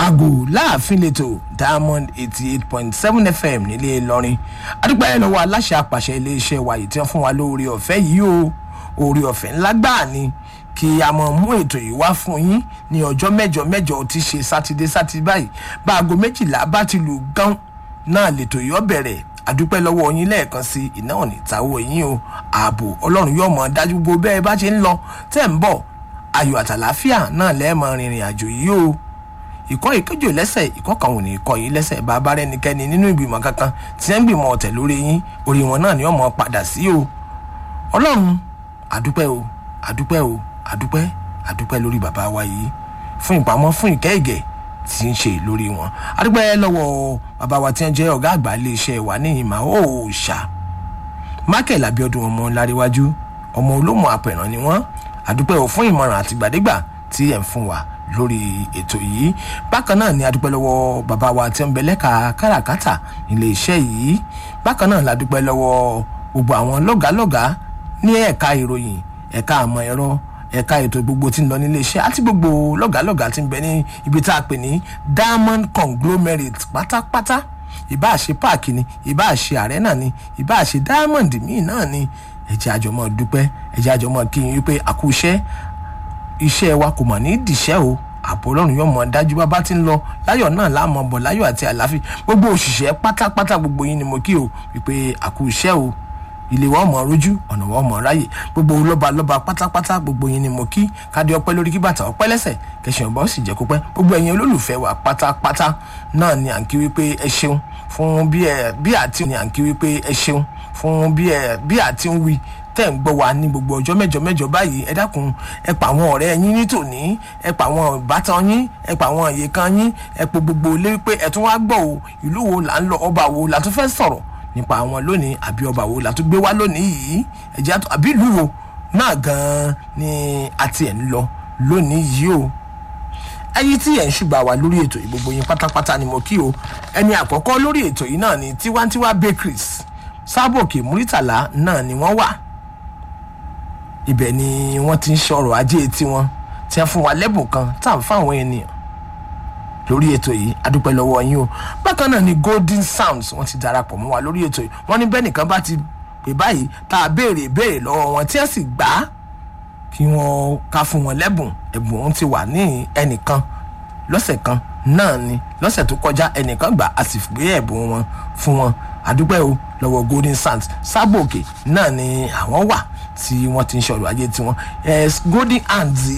aago láàfin lẹ́tọ̀ diamond eighty eight point seven fm nílé ìlọrin adúpẹ́ lọ́wọ́ aláṣẹ àpàṣẹ iléeṣẹ́ wa yìí tí wọ́n fún wa lórí ọ̀fẹ́ yìí o orí ọ̀fẹ́ ńlá gbáà ni kí a mọ̀ mú ètò yìí wá fún yín ní ọjọ́ mẹ́jọ mẹ́jọ tí ṣe sátidé sátidé báyìí bá aago méjìlá bá ti lù gán náà lètò yìí ó bẹ̀rẹ̀ àdúpẹ́ lọ́wọ́ yín lẹ́ẹ̀kan sí iná òní ìtawọ́ yín o ààbò ọlọ́run yóò mọ̀ dájú gbogbo bẹ́ẹ̀ bá ṣe ń lọ tẹ́ ń bọ̀ ayọ̀ àtàláfíà náà lẹ́ẹ̀mọ rìnrìn àjò yìí o ìkọ́ ìkéjò lẹ́sẹ̀ ìkọ́ kan ò ní kọ́ yín lẹ́sẹ̀ bàbá rẹnikẹ́ni nínú ìgbìmọ̀ kankan tí wọ́n ń gbìmọ̀ ọ̀tẹ̀ lórí yín orí wọn náà ni wọ́n mọ̀ padà sí o ọlọ́run àdúpẹ́ o àdúpẹ́ o àdúpẹ́ àdúpẹ́ lórí bàbá wa yìí fún ìpamọ́ fún ìkẹ́ ìgẹ̀ tí ń ṣe lórí wọn àdúpẹ́ lọ́wọ́ bàbá wa tí wọ́n jẹ́ ọ̀gá àgbà iléeṣẹ́ wa ní ìmọ̀ òòṣà michael abiodun ọmọ ńláríwájú ọmọ olómọ apẹ̀ràn ni wọ́n àdúpẹ́ ò fún ìmọ̀ràn àtìgbàdégbà tí ẹ̀ ń fún wa lórí ètò yìí bákan náà ni adúpẹ́ lọ́wọ́ bàbá wa tí ń bẹ lẹ́ka káràkátà nílé iṣẹ́ yìí bákan náà la dúpẹ́ lọ́wọ́ gbogbo àwọn lọ́gàálọ́gàá ní ẹ̀ka ìròyìn ẹ̀ka àmọ́ ẹ̀rọ ẹ̀ka ètò gbogbo tí ń lọ nílé iṣẹ́ àti gbogbo lọ́gàálọ́gàá tí ń bẹ ní ibi tá a pè ní diamond conglomerate pátápátá ìbáà ṣe páàkì ni ìbáà ṣe arena ni ìbáà ṣe diamond míì náà ni ẹ̀jẹ̀ àjọmọ́ dúpẹ́ ẹ̀jẹ̀ àjọmọ́ kí n wípé àkúṣẹ́ iṣẹ́ wa kò mọ̀ ní dìṣẹ́ o àbò ọlọ́run yóò mọ̀ dájú bá bá ti ń lọ láyọ̀ náà láàmú ọbọ̀ láyọ̀ àti àláfíà gbogbo òṣìṣẹ́ pátápátá gbogbo yín ni mo kí o wípé àkúṣẹ́ o ilé wa ọmọ rojú ọ̀nà wa ọmọ ráyè gbogbo lọ́ba lọ́ba pátápátá gbogbo yín ni mo kí kádé ọpẹ́ lórí kí bàtà ọpẹ́ lẹ́sẹ̀ kẹsàn-án ọba ó sì jẹ́ kó pẹ́ gbogbo ẹ̀yin olólùfẹ́ wa pátápátá náà ni à ń kí wípé ẹ ṣeun fún bí ẹ bí àti ni à ń kí wípé ẹ ṣeun fún bí ẹ bí àti ń wí tẹ́ ń gbọ́ wa ní gbogbo ọjọ́ mẹ́jọ mẹ́jọ báyìí ẹ dákun ẹ pa àwọn ọ̀rẹ́ yín nítòní ẹ pa àwọn ìbátan yín ẹ pa àwọn ìyekan yín ẹ po gbogbo ilé pé ẹ tún wá gbọ́ o ìlú wo là ń lọ ọba wo là tún fẹ́ sọ̀rọ̀ nípa àwọn lónìí àbí ọba wo la tún gbé wá lónìí yìí ẹ̀jẹ̀ àtọ̀ àbí ìlú wo náà gan-an ni a ti ẹ̀ ń lọ lónìí yìí o ẹyin tí ẹ̀ ń ṣùgbà wá lórí ètò yìí gbogbo yín pátápátá ni mo kí o ẹni àkọ́kọ́ lórí ètò yìí náà ni tiwantiwa bakeries sábòkè múrítàlá náà ni wọ́n wà ibẹ̀ ni wọ́n ti ń ṣọ̀rọ̀ ajé tiwọn tí wọ́n fún wa lẹ́bùn kan tá à ń fáwọn ènìyàn lórí ètò yìí adúpẹ́ lọ́wọ́ yín o bákan náà ni golden sounds wọ́n ti darapọ̀ mọ́ wa lórí ètò yìí wọ́n ní bẹ́ẹ̀ nìkan bá ti pè báyìí tá a béèrè ìbéèrè lọ́wọ́ wọn tí wọ́n sì gbà á kí wọ́n ká fún wọn lẹ́bùn ẹ̀bùn òun ti wà ní ẹnìkan lọ́sẹ̀ kan náà ni lọ́sẹ̀ tó kọjá ẹnìkan gbà á sì gbé ẹ̀bùn wọn fún wọn adúpẹ́ o lọ́wọ́ golden sounds sábòkè náà ni àwọn wà tí wọ́n ti ń ṣọ̀rọ̀ ajé tiwọn golden hands